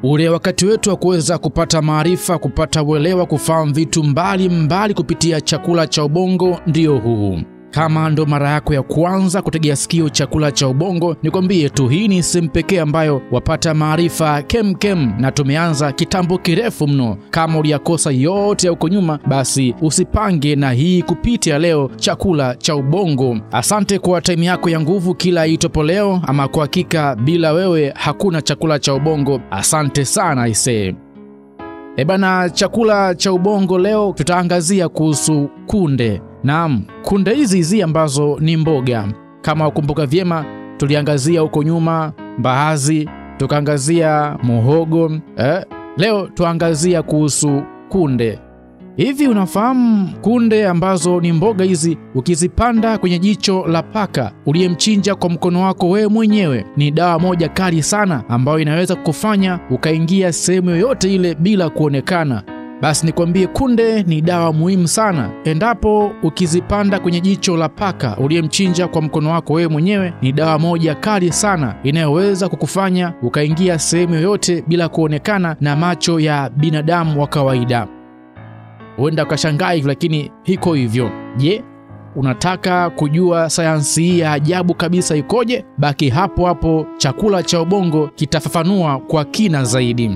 ule wakati wetu wa kuweza kupata maarifa, kupata uelewa, kufahamu vitu mbalimbali mbali kupitia chakula cha ubongo ndio huu. Kama ndo mara yako ya kwanza kutegea sikio chakula cha ubongo, nikwambie tu hii ni sehemu pekee ambayo wapata maarifa kemkem, na tumeanza kitambo kirefu mno. Kama uliyakosa yote ya huko nyuma, basi usipange na hii kupitia leo chakula cha ubongo. Asante kwa taimu yako ya nguvu kila itopo leo, ama kwa hakika bila wewe hakuna chakula cha ubongo. Asante sana isee. E bana, chakula cha ubongo leo tutaangazia kuhusu kunde. Naam, kunde hizi hizi ambazo ni mboga. Kama ukumbuka vyema, tuliangazia huko nyuma mbaazi, tukaangazia muhogo eh. Leo tuangazia kuhusu kunde. Hivi unafahamu kunde ambazo ni mboga hizi, ukizipanda kwenye jicho la paka uliyemchinja kwa mkono wako wewe mwenyewe, ni dawa moja kali sana ambayo inaweza kukufanya ukaingia sehemu yoyote ile bila kuonekana. Basi nikwambie, kunde ni dawa muhimu sana. Endapo ukizipanda kwenye jicho la paka uliyemchinja kwa mkono wako wewe mwenyewe, ni dawa moja kali sana inayoweza kukufanya ukaingia sehemu yoyote bila kuonekana na macho ya binadamu wa kawaida. Huenda ukashangaa hivi, lakini hiko hivyo. Je, unataka kujua sayansi hii ya ajabu kabisa ikoje? Baki hapo hapo, chakula cha ubongo kitafafanua kwa kina zaidi.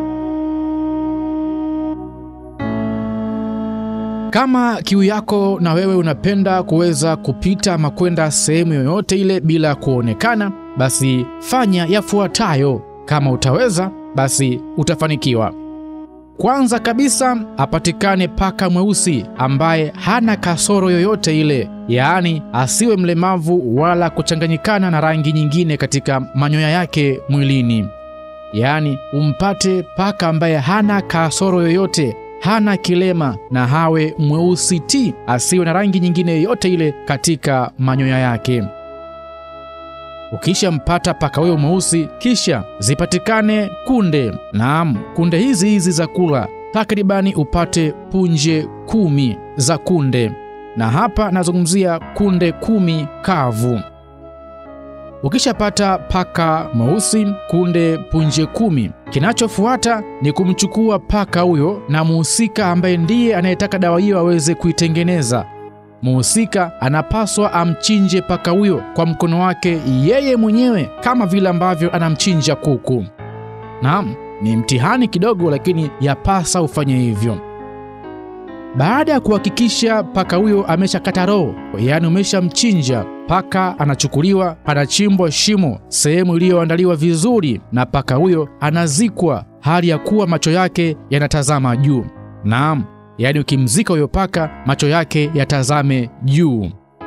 Kama kiu yako na wewe unapenda kuweza kupita ama kwenda sehemu yoyote ile bila kuonekana, basi fanya yafuatayo. Kama utaweza, basi utafanikiwa. Kwanza kabisa, apatikane paka mweusi ambaye hana kasoro yoyote ile, yaani asiwe mlemavu wala kuchanganyikana na rangi nyingine katika manyoya yake mwilini. Yaani umpate paka ambaye hana kasoro yoyote hana kilema na hawe mweusi ti, asiwe na rangi nyingine yoyote ile katika manyoya yake. Ukishampata paka huyo mweusi, kisha zipatikane kunde. Naam, kunde hizi hizi za kula, takribani upate punje kumi za kunde, na hapa nazungumzia kunde kumi kavu. Ukishapata paka mweusi, kunde punje kumi, kinachofuata ni kumchukua paka huyo na muhusika ambaye ndiye anayetaka dawa hiyo aweze kuitengeneza. Muhusika anapaswa amchinje paka huyo kwa mkono wake yeye mwenyewe kama vile ambavyo anamchinja kuku. Naam, ni mtihani kidogo, lakini yapasa ufanye hivyo. Baada ya kuhakikisha paka huyo ameshakata roho, yaani umeshamchinja paka, anachukuliwa anachimbwa shimo sehemu iliyoandaliwa vizuri, na paka huyo anazikwa hali ya kuwa macho yake yanatazama juu. Naam, yaani ukimzika huyo paka macho yake yatazame juu.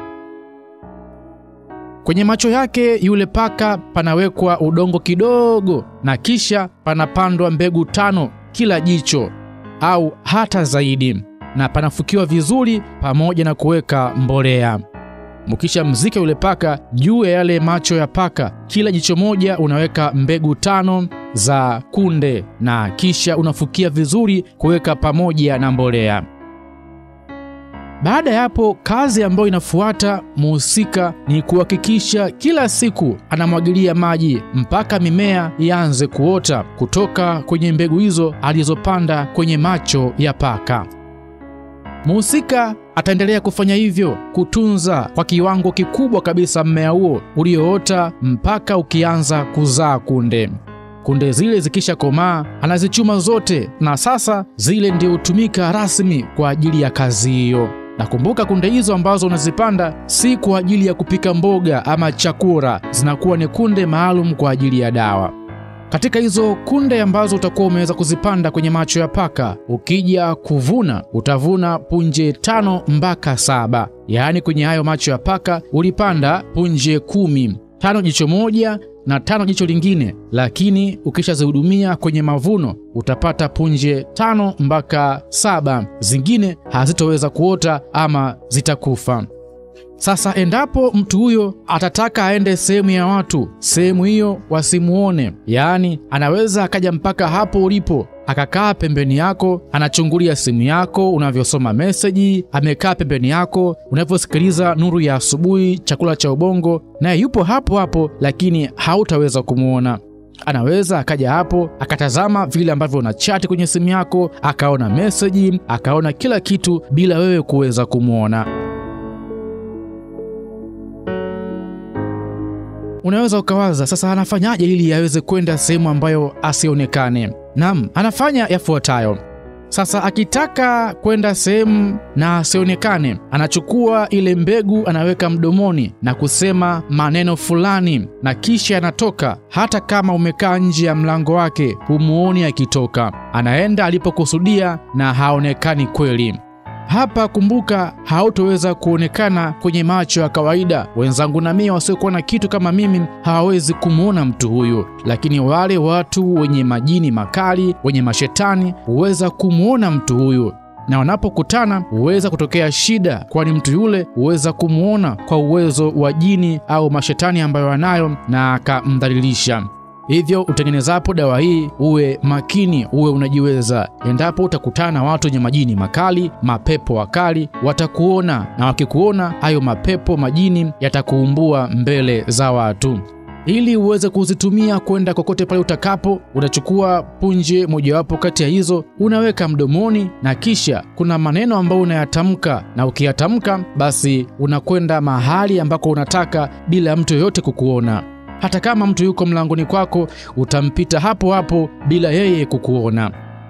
Kwenye macho yake yule paka panawekwa udongo kidogo, na kisha panapandwa mbegu tano kila jicho au hata zaidi na panafukiwa vizuri pamoja na kuweka mbolea. Mkisha mzika yule paka, juu ya yale macho ya paka, kila jicho moja unaweka mbegu tano za kunde na kisha unafukia vizuri kuweka pamoja na mbolea. Baada ya hapo, kazi ambayo inafuata muhusika ni kuhakikisha kila siku anamwagilia maji mpaka mimea ianze kuota kutoka kwenye mbegu hizo alizopanda kwenye macho ya paka. Muhusika ataendelea kufanya hivyo, kutunza kwa kiwango kikubwa kabisa mmea huo ulioota mpaka ukianza kuzaa kunde. Kunde zile zikisha komaa, anazichuma zote, na sasa zile ndio hutumika rasmi kwa ajili ya kazi hiyo. Nakumbuka kunde hizo ambazo unazipanda si kwa ajili ya kupika mboga ama chakula, zinakuwa ni kunde maalum kwa ajili ya dawa. Katika hizo kunde ambazo utakuwa umeweza kuzipanda kwenye macho ya paka, ukija kuvuna utavuna punje tano mpaka saba. Yaani kwenye hayo macho ya paka ulipanda punje kumi, tano jicho moja na tano jicho lingine, lakini ukishazihudumia kwenye mavuno utapata punje tano mpaka saba, zingine hazitoweza kuota ama zitakufa. Sasa endapo mtu huyo atataka aende sehemu ya watu, sehemu hiyo wasimuone, yaani anaweza akaja mpaka hapo ulipo akakaa pembeni yako, anachungulia simu yako unavyosoma meseji, amekaa pembeni yako unavyosikiliza nuru ya asubuhi, chakula cha ubongo, naye yupo hapo hapo, lakini hautaweza kumwona. Anaweza akaja hapo akatazama vile ambavyo una chati kwenye simu yako, akaona meseji, akaona kila kitu bila wewe kuweza kumwona. Unaweza ukawaza sasa, anafanyaje ili aweze kwenda sehemu ambayo asionekane? Naam, anafanya yafuatayo. Sasa akitaka kwenda sehemu na asionekane, anachukua ile mbegu anaweka mdomoni na kusema maneno fulani, na kisha anatoka. Hata kama umekaa nje ya mlango wake, humuoni akitoka. Anaenda alipokusudia na haonekani kweli. Hapa kumbuka, hautoweza kuonekana kwenye macho ya kawaida. Wenzangu na mimi wasiokuwa na kitu kama mimi hawawezi kumwona mtu huyu, lakini wale watu wenye majini makali, wenye mashetani huweza kumwona mtu huyu, na wanapokutana huweza kutokea shida, kwani mtu yule huweza kumwona kwa uwezo wa jini au mashetani ambayo anayo na akamdhalilisha. Hivyo utengenezapo dawa hii uwe makini, uwe unajiweza. Endapo utakutana na watu wenye majini makali, mapepo wakali, watakuona na wakikuona, hayo mapepo majini yatakuumbua mbele za watu. Ili uweze kuzitumia kwenda kokote pale utakapo, unachukua punje mojawapo kati ya hizo, unaweka mdomoni, na kisha kuna maneno ambayo unayatamka, na ukiyatamka basi unakwenda mahali ambako unataka bila mtu yoyote kukuona. Hata kama mtu yuko mlangoni kwako, utampita hapo hapo bila yeye kukuona.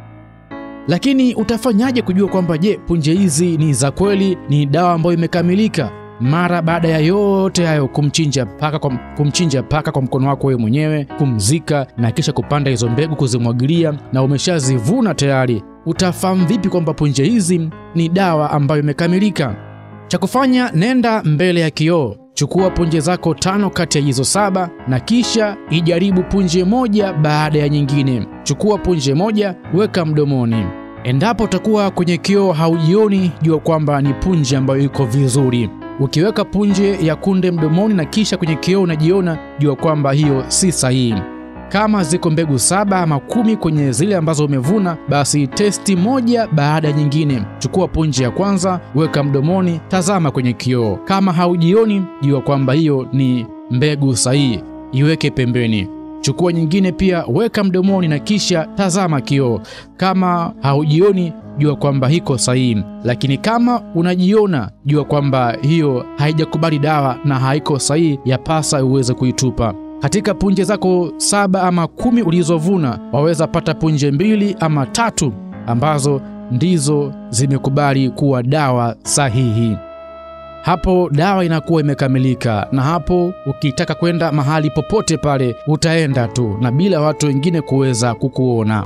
Lakini utafanyaje kujua kwamba je, punje hizi ni za kweli, ni dawa ambayo imekamilika? Mara baada ya yote hayo, kumchinja paka kwa, kumchinja paka kwa mkono wako wewe mwenyewe, kumzika na kisha kupanda hizo mbegu, kuzimwagilia na umeshazivuna tayari, utafahamu vipi kwamba punje hizi ni dawa ambayo imekamilika? Cha kufanya, nenda mbele ya kioo Chukua punje zako tano kati ya hizo saba na kisha ijaribu punje moja baada ya nyingine. Chukua punje moja, weka mdomoni. Endapo utakuwa kwenye kioo haujioni, jua kwamba ni punje ambayo iko vizuri. Ukiweka punje ya kunde mdomoni na kisha kwenye kioo unajiona, jua kwamba hiyo si sahihi. Kama ziko mbegu saba ama kumi kwenye zile ambazo umevuna, basi testi moja baada ya nyingine. Chukua punje ya kwanza, weka mdomoni, tazama kwenye kioo. Kama haujioni, jua kwamba hiyo ni mbegu sahihi, iweke pembeni. Chukua nyingine pia, weka mdomoni na kisha tazama kioo. Kama haujioni, jua kwamba hiko sahihi, lakini kama unajiona, jua kwamba hiyo haijakubali dawa na haiko sahihi, yapasa uweze kuitupa. Katika punje zako saba ama kumi ulizovuna waweza pata punje mbili ama tatu ambazo ndizo zimekubali kuwa dawa sahihi. Hapo dawa inakuwa imekamilika, na hapo ukitaka kwenda mahali popote pale utaenda tu na bila watu wengine kuweza kukuona.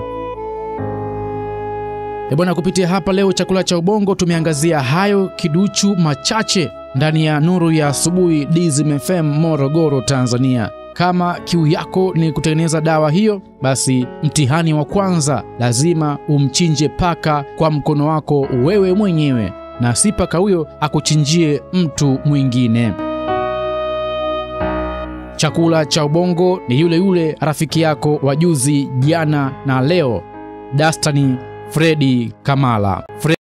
E bwana, kupitia hapa leo chakula cha ubongo tumeangazia hayo kiduchu machache ndani ya Nuru ya Asubuhi, Dizim FM, Morogoro, Tanzania. Kama kiu yako ni kutengeneza dawa hiyo, basi mtihani wa kwanza lazima umchinje paka kwa mkono wako wewe mwenyewe, na si paka huyo akuchinjie mtu mwingine. Chakula cha ubongo ni yule yule rafiki yako wa juzi, jana na leo, Dastani Fredi Kamala Fred